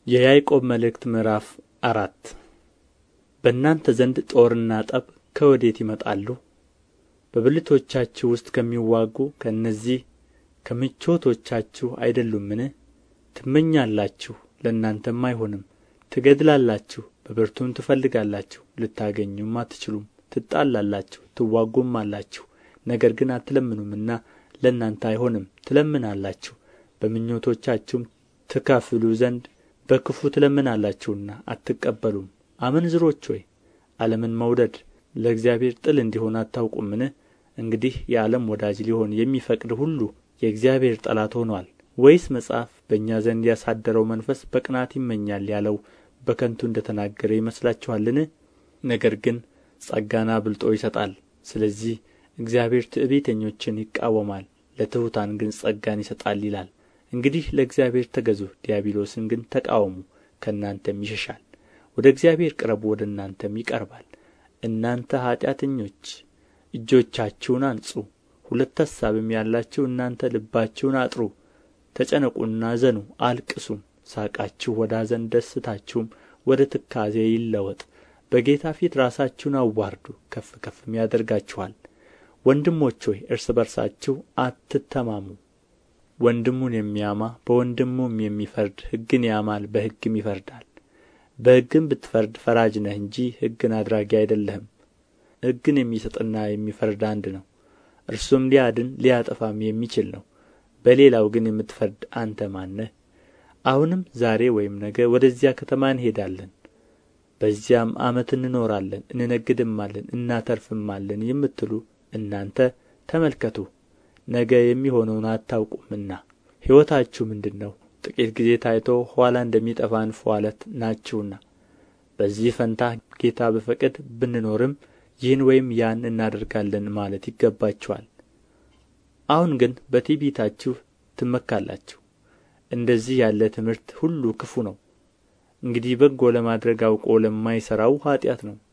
የያዕቆብ መልእክት ምዕራፍ አራት በእናንተ ዘንድ ጦርና ጠብ ከወዴት ይመጣሉ በብልቶቻችሁ ውስጥ ከሚዋጉ ከእነዚህ ከምቾቶቻችሁ አይደሉምን ትመኛላችሁ ለእናንተም አይሆንም ትገድላላችሁ በብርቱም ትፈልጋላችሁ ልታገኙም አትችሉም ትጣላላችሁ ትዋጉማላችሁ ነገር ግን አትለምኑምና ለእናንተ አይሆንም ትለምናላችሁ በምኞቶቻችሁም ትከፍሉ ዘንድ በክፉ ትለምናላችሁና አትቀበሉም አመንዝሮች ሆይ ዓለምን መውደድ ለእግዚአብሔር ጥል እንዲሆን አታውቁምን እንግዲህ የዓለም ወዳጅ ሊሆን የሚፈቅድ ሁሉ የእግዚአብሔር ጠላት ሆኖአል ወይስ መጽሐፍ በእኛ ዘንድ ያሳደረው መንፈስ በቅናት ይመኛል ያለው በከንቱ እንደ ተናገረ ይመስላችኋልን ነገር ግን ጸጋን አብልጦ ይሰጣል ስለዚህ እግዚአብሔር ትዕቢተኞችን ይቃወማል ለትሑታን ግን ጸጋን ይሰጣል ይላል እንግዲህ ለእግዚአብሔር ተገዙ ዲያብሎስን ግን ተቃወሙ ከእናንተም ይሸሻል ወደ እግዚአብሔር ቅረቡ ወደ እናንተም ይቀርባል እናንተ ኃጢአተኞች እጆቻችሁን አንጹ ሁለት አሳብም ያላችሁ እናንተ ልባችሁን አጥሩ ተጨነቁና እዘኑ አልቅሱም ሳቃችሁ ወደ ኀዘን ደስታችሁም ወደ ትካዜ ይለወጥ በጌታ ፊት ራሳችሁን አዋርዱ ከፍ ከፍም ያደርጋችኋል ወንድሞች ሆይ እርስ በርሳችሁ አትተማሙ ወንድሙን የሚያማ በወንድሙም የሚፈርድ ሕግን ያማል በሕግም ይፈርዳል በሕግም ብትፈርድ ፈራጅ ነህ እንጂ ሕግን አድራጊ አይደለህም ሕግን የሚሰጥና የሚፈርድ አንድ ነው እርሱም ሊያድን ሊያጠፋም የሚችል ነው በሌላው ግን የምትፈርድ አንተ ማን ነህ አሁንም ዛሬ ወይም ነገ ወደዚያ ከተማ እንሄዳለን በዚያም ዓመት እንኖራለን እንነግድማለን እናተርፍማለን የምትሉ እናንተ ተመልከቱ ነገ የሚሆነውን አታውቁምና ሕይወታችሁ ምንድር ነው ጥቂት ጊዜ ታይቶ ኋላ እንደሚጠፋ እንፍዋለት ናችሁና በዚህ ፈንታ ጌታ ቢፈቅድ ብንኖርም ይህን ወይም ያን እናደርጋለን ማለት ይገባችኋል አሁን ግን በትዕቢታችሁ ትመካላችሁ እንደዚህ ያለ ትምህርት ሁሉ ክፉ ነው እንግዲህ በጎ ለማድረግ አውቆ ለማይሠራው ኃጢአት ነው